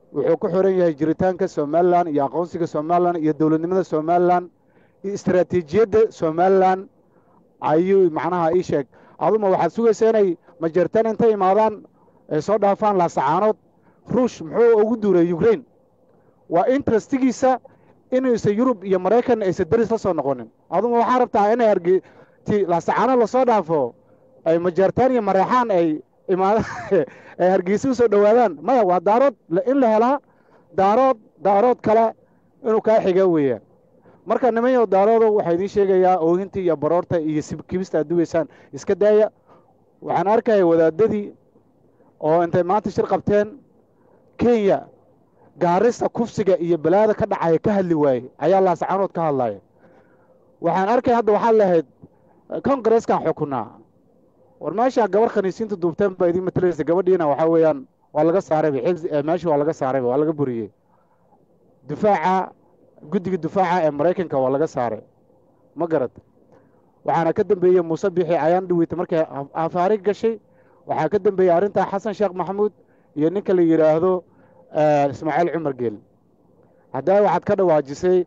wuxuu ku xiran yahay jiritaanka somalilan iyo aqoonsiga somalilan iyo dowladnimada somalilan iyo istaraatiijiyadda somalilan ayuu macnaha ii sheeg aduma waxaad sugaysaa inay majeertaan intay imaadaan ay soo dhaafaan laasacaanood ruush muxuu ugu duuray ukraine waa interestigiisa inuusan yurub iyo maraykan aysan deris la soo noqonin aduma waxaa rabtaa inay argi ti laasacaanood lasoo dhaafo ay majeertaan iyo mareexaan ay imaada ay hargeysa usoo dhowaadaan maya waa daarood in la helaa daarood daarood kale inuu kaa xiga weeyaan marka nimanyow daaroodo waxaa idiin sheegayaa oohintii iyo baroorta iyo sibkibista aad dugaysaan iska daaya waxaan arkaya wadaadadii oo intay maanta shir qabteen kenya gaarista kufsiga iyo balaada ka dhacaya ka hadli waaye ayaa laascaanood ka hadlaya waxaan arkaya hadda waxaad lahayd kongareeskan xukunaa war meesha gabar khaniisiinta duubteen baa idiin matalaysa gabadhiina waxaa weeyaan waa laga saarayba meesha waa laga saarayba waa laga buriyey difaaca guddiga difaaca ee maraykanka waa laga saaray ma garad waxaana ka dambeeyey muuse bixi ayaan dhaweyta markay afaari gashay waxaa ka dambeeyey arrintaa xasan sheekh maxamuud iyo ninka la yidhaahdo ismaaciil cumar geel haddaa waxaad ka dhawaajisay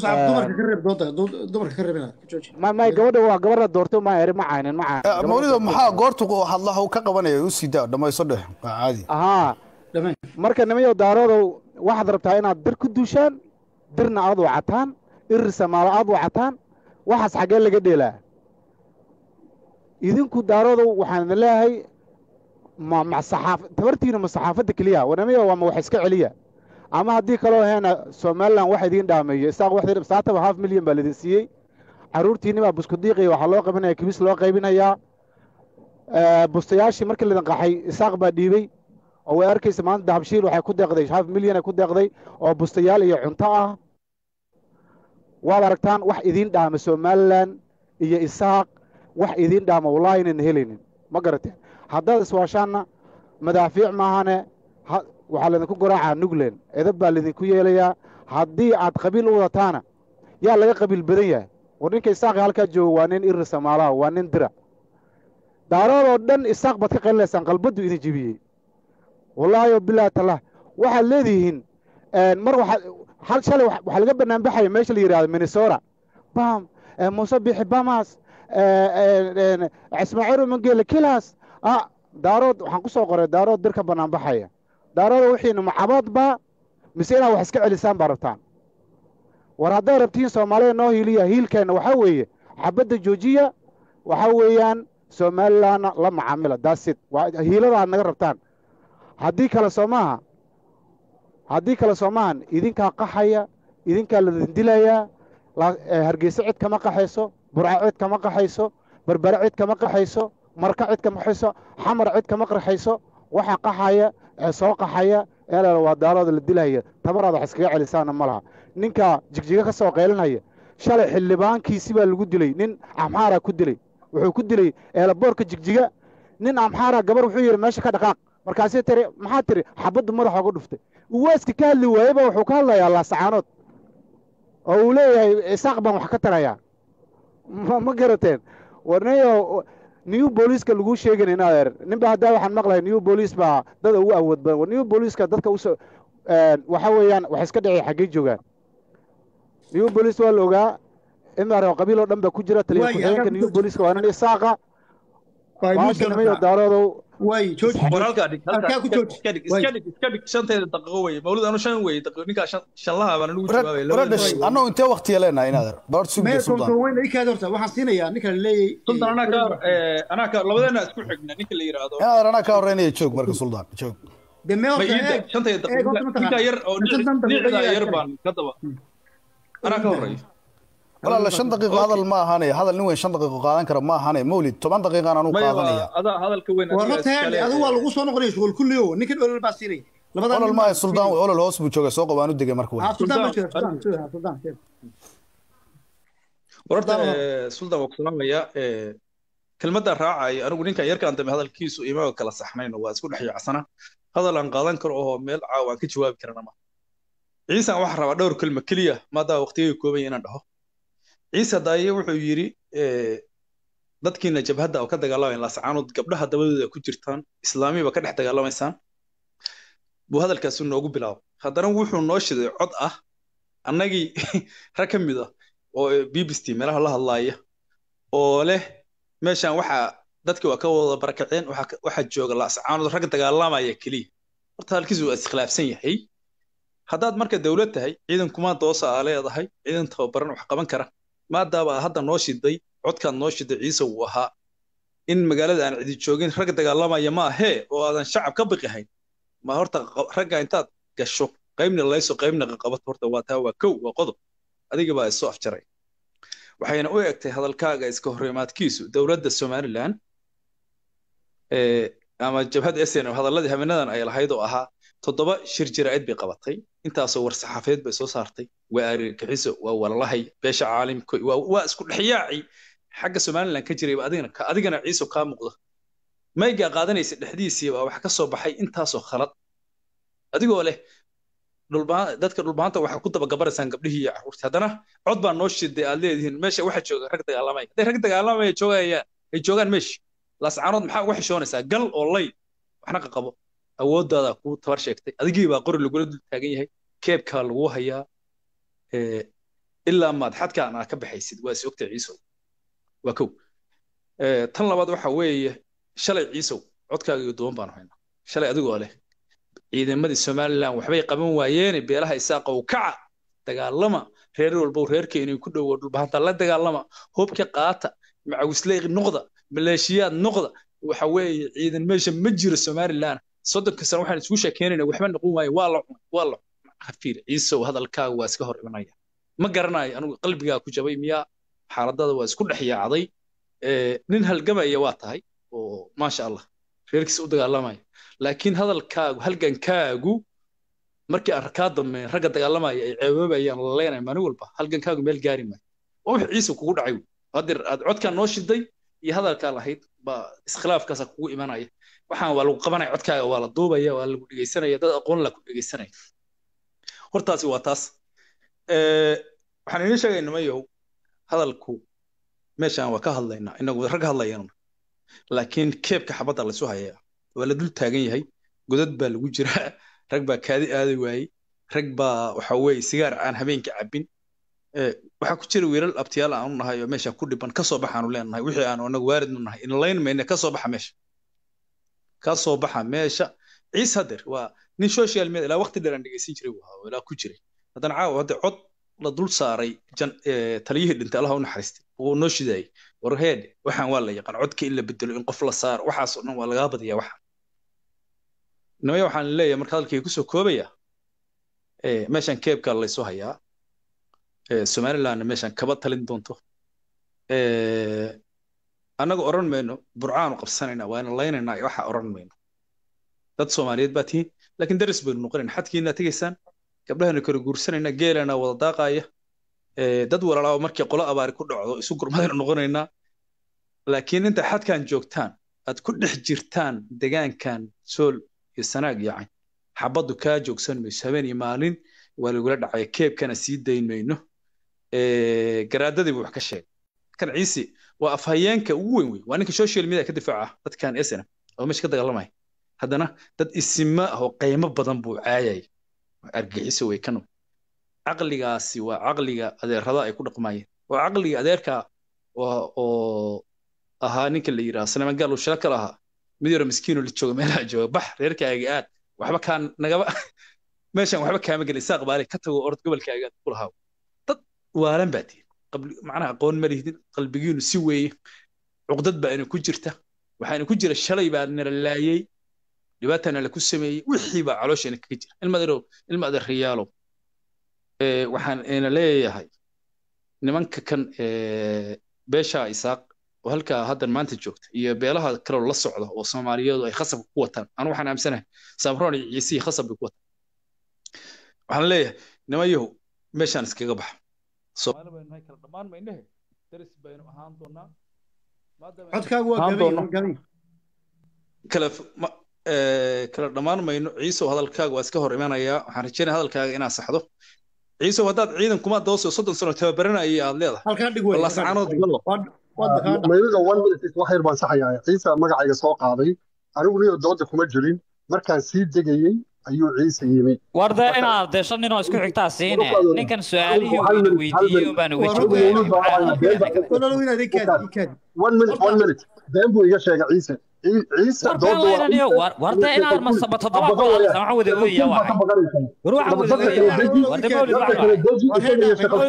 may gabadha waa gabar la doortay ma eri ma caynin ma caynin mawlido maxaa goortu hadlaha uu ka qabanaya u sii daa dhamayso dheh waa caadi ahaa marka nimayo daaroodow waxaad rabtaa inaad dir ku duushaan dirna aad wacataan irir samaalo aad wacataan waxaas xaggee laga dheelaa idinku daaroodow waxaan idin leeyahay ma ma saxaaf tabartiina ma saxaafadda keliya wanamiya waa ma wax iska celiya ama haddii kaloo heena somalilan wax idiin dhaameeyo isaaq wax saataba half milyan baa laidin siiyey carruurtiinni baa buskudiiqiya waxaa loo qabanaya kibis loo qaybinayaa bustayaashii markii laidin qaxay isaaq baa dhiibey oo way arkaysa maanta dahabshiil waxay ku deeqday half milyan ay ku deeqday oo bustayaal iyo cunto ah waad aragtaan wax idiin dhaama somalilan iyo isaaq wax idiin dhaama wallahi inayna helaynin ma garateen haddaad iswaashaanna madaafiic maahane waxaa laydinku garaacaa nugland edab baa laydinku yeelayaa haddii aad qabiil u wadataana yaa laga qabiil badan yahay war ninka isaaqi halkaa jooga waa nin irir samaalaha waa nin dira daaroodoo dhan isaaq baad ka qalinaysaan qalbaddu idin jebiyey wallaahi o bilahi tallah waxaad leedihiin mar waxaad shalay waxaa laga banaanbaxaya meesha la yidhahdo minnesota bam muuse bixi bamas ismaaciil mangele kilas ah daarood waxaan ku soo qoray daarood dir ka banaanbaxaya daarooda wixiina macabaad baa mise inaad wax iska celisaan baa rabtaan war haddaad rabtiin soomaalida noo hiiliya hiilkeenna waxaa weeye xabadda joojiya waxaa weeyaan somalilanna la macaamila daasid hiilada aad naga rabtaan haddii kale soo maaha haddii kale soo maahan idinkaa qaxaya idinkaa ladin dilayaa hargeyse cid kama qaxayso burco cid kama qaxayso berbere cid kama qaxayso marka cid kama qaxayso xamar cid kama qaxayso waxa qaxaya ee soo qaxaya ee waa daarooda la dilaya tabaraad wax iskaga celisaana ma laha ninka jigjiga ka soo qaylinaya shalay xildhibaankiisi baa lagu dilay nin amxaara ku dilay wuxuu ku dilay eelaboorka jigjiga nin amxaara gabar wuxuu yidhi meesha ka dhaqaaq markaasii tiri maxaa tiri xabaddu madaxa uga dhuftay uwaaska ka hadli waayeba wuxuu ka hadlayaa laasacaanood oo uu leeyahay isaaq baan wax ka tarayaa ma garateen warnayo new booliiska laguu sheegin in adeer ninba haddaa waxaan maqlahay new booliis baa dada ugu awood badan war new booliiska dadka usoo waxa weeyaan wax iska dhacay xaggey joogaan new booliis waa la ogaa imar qabiil oo dhan baa ku jira taliya ku-xigeenka new booliiska waa nin isaaqa maasha nimayo daaroodow annagu intee waktiya leenahay inaad doort sugiya suldaan waxaan siinayaa ninka la leeyay labadeena isku xigna ninka la yiraahdo inaad anaa ka horeynaya joog marka suldaan joog ninka yar oo nicda yar baan ka daba anaa ka horeeyo walaala shan daqiiqo hadal ma ahane hadal nin weyn shan daqiiqo qaadan kara ma ahane mawlid toban daqiiqaan anu qaadanaya adaa hadalka weyn adigu waa lagu soo noqonaya shughul kulliyo ninkan olol baa siinaya olol maaha suldaan olol hoos buu jooga soo qabaan u degay marka warta suldaan waa ku salaamaya kelmadda raacaya anigu ninkan yarkaan dambe hadalkiisu imaga kala saxnayno waa isku dhex yacsana hadal aan qaadan karo oo meel caawa aan ka jawaabi karana ma ciisan waxaa rabaa dhowr kelma keliya maadaa waqtigay kooban inaan dhaho ciise daaye wuxuu yidhi dadkiina jabhadda oo ka dagaalamayan laasacaanood gabdhaha dabadooda ku jirtaan islaamiba ka dhex dagaalamaysaan buu hadalkaasi noogu bilaabay haddana wuxuu noo shiday cod ah annagii rag ka mid ah oo b b c meelaha la hadlaaya oo leh meeshan waxaa dadkii waa ka wada barakaceen waxaa jooga laascaanood rag dagaalamaya keliya horta halkiisu waa iskhilaafsan yahay haddaad marka dowlad tahay ciidan kuma doosa aa leedahay ciidan tababaran wax qaban kara maadaaba hadda noo shiday codkaad noo shiday ciise uu ahaa in magaalada aan cidi joogin rag dagaalamaya ma ahee oo aadan shacab ka biqihayn ma horta ragga intaad gasho qaybna layso qaybna qaqabato horta waa taa waa kow waa qodob adiga baa isoo afjaray waxayna u egtay hadalkaaga iska horrimaadkiisu dowladda somaliland ama jabhadda snm hadalladii habeenadan ay lahayd oo ahaa toddoba shir jiraa'id bay qabatay intaasoo war saxaafadeed bay soo saartay waa argagixiso waa walalahay beesha caalimka waa isku dhexyaaci xagga somaliland ka jirayba adigana adigana ciiso kaa muuqda maygaa qaadanaysa dhexdiisii baa wax ka soo baxay intaasoo khalad adigoo leh dadka dhulbaanta waxaa ku dabagabaraysaan gabdhihii iyo carruurtii haddana cod baa noo shiday aad leedihiin meesha waxa jooga rag dagaalamaya hadday rag dagaalamaya joogayaan ay joogaan meesha laascaanood maxaa uga xishoonaysaa gal oo lay waxna ka qabo awooddaada kuu tabar sheegtay adigii baa qori lagula dul taagan yahay keebkaa lagu hayaa ilaa maad xadkaan aa ka baxaysid waa is ogtay ciisow waa kow tan labaad waxa weeye shalay ciisow codkaaga iyo duwan baanu haynaa shalay adigoo leh ciidamadii somaliland waxbay qaban waayeene beelaha isaaqow kaca dagaalama reer walbow reerka inay ku dhowo dhulbahanta la dagaalama hubka qaata macawisley noqda maleeshiyaad noqda waxa weeye ciidan meesha ma jiro somaliland soddonka sano waxaan isugu sheekeynayna waxba noqon waaye waa la cunay waa la hafiir ciisow hadalkaaga waa iska hor imanaya ma garanayo anigu qalbigaa ku jabay miyaa xaaladada waa isku dhex yaacday nin halgamaya waa tahay oo maasha allah reerkiisa u dagaalamaya laakiin hadalkaagu halgankaagu markii aan kaa dambeyn ragga dagaalamaya ay ceeboobayaan la leenaya maalin walba halgankaagu meel gaari maayo waa wix ciise kugu dhacay hadir aad codkaa noo shiday iyo hadalkaa lahayd baa iskhilaafkaasa kugu imanaya waxaan waa lagu qabanaya codkaaga waa la duubaya waa lagu dhegeysanaya dad aqoon la ku dhegeysanaya hortaasi waa taas waxaan idiin sheegay nimayow hadalku meeshaan waa ka hadlaynaa inagu rag hadlayana laakiin keebka xabadda laysu hayaa waa la dul taagan yahay godad baa lagu jiraa rag baa kaadi aadi waayey rag baa waxa weeye sigaar aan habeenka cabbin waxaa ku jira wiilal abtiyaal aanu nahay oo meesha ku dhiban kasoo baxaanu leenahay wixii aanu anagu waaridnu nahay inlayn mayne kasoo baxa meesha kasoo baxa meesha ciis hader waa nin social media ilaa waqti dheer aan dhegeysan jiray waa ilaa ku jiray haddana caawa hadda cod la dul saaray taliyihii dhintay allaha u naxariistay uu noo shidaayey warheed waxaan waa la yaqaan codka in la bedelo in qof la saaro waxaasoo dhan waa lagaa badiyaa waxa nimaya waxaan leeyahay marka hadalkii kusoo koobaya meeshan keebka laysu hayaa somalilandna meeshan kaba talin doonto annaga odhan mayno burcaanu qabsanayna waana laynaynaa waxa odhan mayno dad soomaaliyeed baa tihiin laakiin daris baynu noqonayna xadkiina tegaysaan gabdhahana kala guursanayna geelana wada daaqaya dad walaalaa markii qolo abaari ku dhacdo isu gurmadaynu noqonaynaa laakiin inta xadkan joogtaan aad ku dhex jirtaan degaankan sool iyo sanaag yacan xabaddu kaa joogsan mayso habeen iyo maalin waa lagula dhacaya keebkana sii dayn mayno garaadadii buu wax ka sheegay kan ciise waa afhayeenka ugu weyn wey waa ninka social media ka difaaca dadkan esna oo meesha ka dagaalamaya haddana dad isima ah oo qiimo badan buu caayay argixiso way kano caqligaasi waa caqliga adeerada ay ku dhaqmayeen waa caqliga adeerka oo ahaa ninka la yidhaha salmaan gaal uu shila kala ahaa mid yaro miskiino la jooga meelaha jooga bax reerkaaga aad waxba kaan nagaba meeshan waxba kaama gelin isaaq baale ka tago orod gobolkaaga ku lahaa dad waalan baa tihin macnaha aqoon ma lihdin qalbigiinu si weeye cuqdad baa ina ku jirta waxaana ku jira shalay baa nala laayey dhibaatana la ku sameeyey wixii baa caloosheena kaga jira ilma adeerow ilma adeerriyaalow waxaan ina leeyahay nimanka kan beesha isaaq oo halkaa haddan maanta joogta iyo beelaha kaloo la socda oo soomaaliyadu ay khasabka ku wataan anu waxaan aamsanahay samroon iyo ciisihii khasab bay ku wataan waxaan leeyahay nimayahu meeshaan iskaga baxa soomaali baynu nahay kala dhammaan maynehe daris baynu ahaan doonaa codkaagu waa gabay kala kala dhammaan mayno ciisow hadalkaaga waa iska hor imanayaa waxaan rajeynaya hadalkaaga inaad saxdo ciisow haddaad ciidan kuma dooso soddon sano tababaranayay aad leedahay halkaa dhig wey laascaanood galo mayliga one minute wax yar baan saxayaa ciise magacayga soo qaaday anigu niyo dooda kuma jirin markaan sii degayey ayuu ciise yimi war dee inaad dee shan ninoo isku xigtaa siine ninkan su-aalihii uu ina weydiiyey unbaan uga walaalow inaad ikaadi ikaadi one minute one minute been buu iga sheegay ciise Ci- ciise war been doodu waa- laynaniyo war war dee inaad masaba toddoba ku hadlaysa waxaan wada ooyaya waxay war waxaan wada ooyaya war dee mawlid waxaan waxay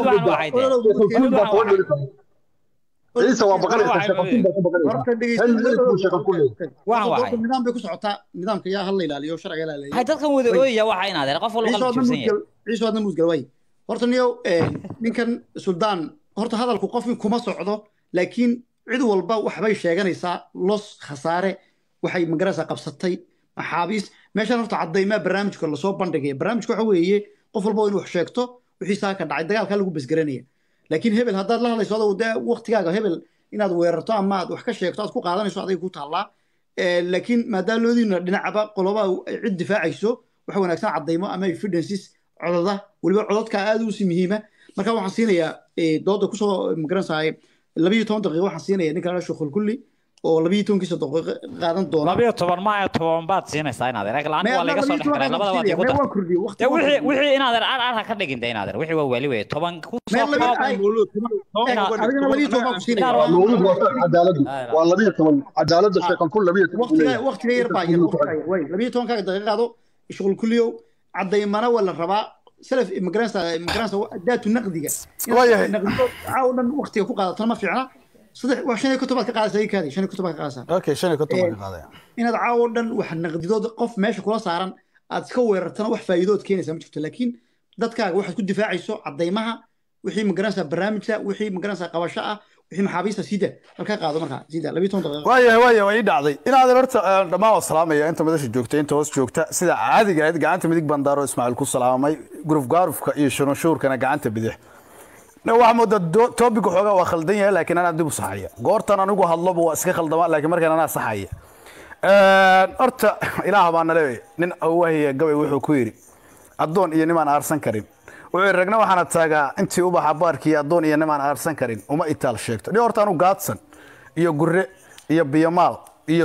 ciise waa baqanaysaa shaqatin baa ka baqanaysaa horta hal minute buu shaqa ku leeyahay waxaan waxay nidaam bay ku socotaa nidaamka yaa hala ilaaliyo sharciga la ilaaliyo hay dadkan wada ooyaya waxa inaad qof walba qalbi jibsan yahay ciise waadna muusgal way horta niyow ninkan suldaan horta hadalku qofkii kuma socdo laakiin cid walba waxbay sheeganaysaa los khasaare waxay magaraysaa qabsatay maxaabiis meeshan horta caddaymaa barnaamijka lasoo bandhigaya barnaamijka waxa weeye qof walba waa inuu wax sheegto wixii saa ka dhacay dagaalkaa lagu besgaranaya laakiin hebel haddaad la hadlayso adoo dee waqtigaaga hebel inaad weerarto ama aad wax ka sheegto aad ku qaadanayso aday ku taallaa laakiin maadaama loodiina dhinacaba qoloba ay cid difaacayso waxa wanaagsan caddaymo ama evidences cododa weliba codadka aad u si muhiima marka waxaan siinayaa dooda kusoo magaranaysaa labiyo toban daqiiqo waxaan siinayaa ninka la shukhul kulli oo labiyo tobankiisa daqiiqo qaadan doona labiyo toban maya toban baad siinaysaa inaad eeg laan waa laga soo dhex galay labada waad igu dar waan kordhiyey waqti dee wixii wixii inaad ar ar ha ka dhigin dee inaad wixii waa wali wey toban ku soo koob adigana labiyo toban baan ku siinaya mawlid waa sharci cadaaladu waa labiyo toban cadaalada sheekan kun labiyo toban waqtiga waqtiga yar baa yar waqtiga yar way labiyo tobankaaga daqiiqo qaado shughul kulliyow cadaymana waa la rabaa salaf magaranaysa magaranaysa daatu naqdiga Waayahay. naqdigo caaw dhan waqtiga ku qaadatana ma fiicna saddex waa shan iyo konton baad ka qaadaysaa ii kaadi shan iyo konton baad ka qaadaysaa okay shan iyo konton baan ka qaadaya inaad caawo dhan wax naqdidood qof meesha kula saaran aad iska weerartana wax faa'iidood keenaysa ma jirto laakiin dadkaaga waxaad ku difaacayso caddaymaha wixii magaranaysa barnaamijka wixii magaranaysa qabasho ah wixii maxaabiista sida halkaa qaado markaa sida labiyo toban daqiiqo waayahay waayahay waa ii dhacday inaadan horta eh, dhammaan waa salaamaya inta madasha joogta inta hoos joogta sida caadiga ahayd gacanta midig baan daaro ismaaciil ku salaamay guruf gaarufka iyo shurunshuurkana gacanta bidix Ne, waxaa moodaa do- topic xoogaa waa khaldan yahay laakiin anaa dib u saxaya goortan anigu hadloba waa iska khaldama laakiin markaan anaa saxaya Eh, horta ilaah baa nale nin awaahiya gabay wuxuu ku yidhi addoon iyo nimaan aarsan karin wuxuu yidhi ragna waxaana taagaa intii ubaxa baarkii addoon iyo nimaan aarsan karin uma itaal sheegto ni horta anu gaadsan iyo gurre iyo biyamaal iyo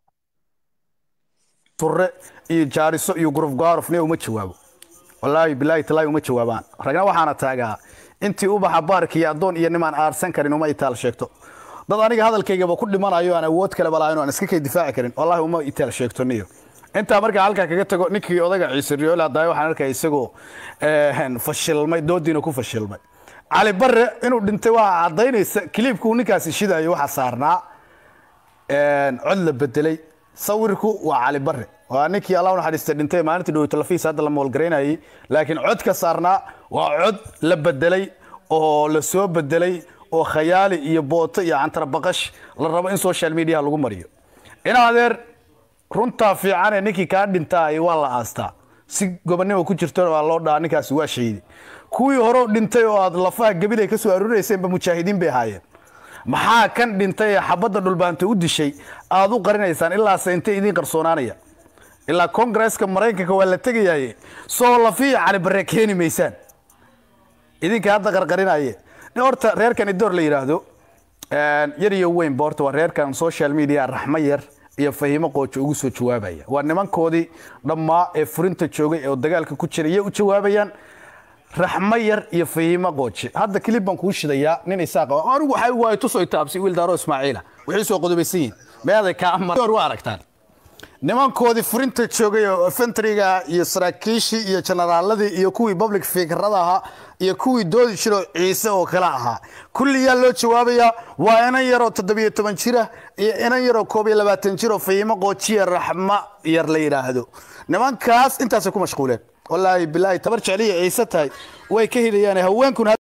surre iyo jaariso iyo guruf gaaruf ni uma jawaabo wallaahi bilaahi talaahi uma jawaabaan ragna waxaana taagaa intii ubaxa baarkii iyo addoon iyo nimaan aarsan karin uma itaal sheegto dad aniga hadalkaygaba ku dhimanayo aan awood kale balaahin oo aan iska kay difaaci karin wallaahi uma itaal sheegto niyo intaa markaa halkaa kaga tago ninkii odaga ciise riyool hadaayo waxaan arkaya isagoo eh, fashilmay doodiina ku fashilmay cali barre inuu dhintay waa caddaynaysa kiliibkuu ninkaasi shidayo waxaa saarnaa een, cod la bedelay sawirku waa cali barre waa ninkii allah u naxariistay dhintay maalintii dhow talafiis hadda la moolgaraynayay laakiin codka saarnaa waa cod la bedelay oo la soo bedelay oo khayaali iyo booto iyo cantarabaqash la rabo in social media lagu mariyo in adeer runtaa fiicane ninkii kaa dhintaay waa la aastaa si gobonnimo ku jirtona waa loo dhahaa ninkaasi waa shahiidi kuwii hore dhintay oo aad lafaha gabilay ka soo aruurayseenba mujaahidiin bay ahaayeen maxaa kan dhintay ee xabadda dhulbaanta u dishay aad u qarinaysaan ilaase intay idiin qarsoonaanaya ilaa kongresska maraykanka waa la tegayaye soo lafiya cali barre keeni maysaan idinka hadda qarqarinaye nin horta reerkan idoor la yidhaahdo een, yar iyo weynba horta waa reerkan social media raxmo yar iyo fahimo qoojo ugu soo jawaabaya waa nimankoodii dhammaa ee furinta joogay oo dagaalka ku jiray iyay u jawaabayaan raxmo yar iyo fahimo qooje hadda kilib baan kuu shidayaa nin isaaq ah. anigu waxay waayo tusoy taabsi wiil daaro ismaaciila waxay soo qodobaysan yihiin meeday ka amar waa aragtaan nimankoodii furinta joogay oo infantryga iyo saraakiishii iyo generaaladii iyo kuwii public fikrada ahaa iyo kuwii doodi jiro ciise oo kale ahaa kulliyaa loo jawaabayaa waa inan yaroo toddobiyo toban jira iyo inan yaroo koob iyo labaatan jir oo fahimo qoojiya raxmo yar la yidhaahdo nimankaas intaasay ku mashquuleen wallaahi bilaahi tabar jecliya ciise tahay way ka helayaan haweenkuna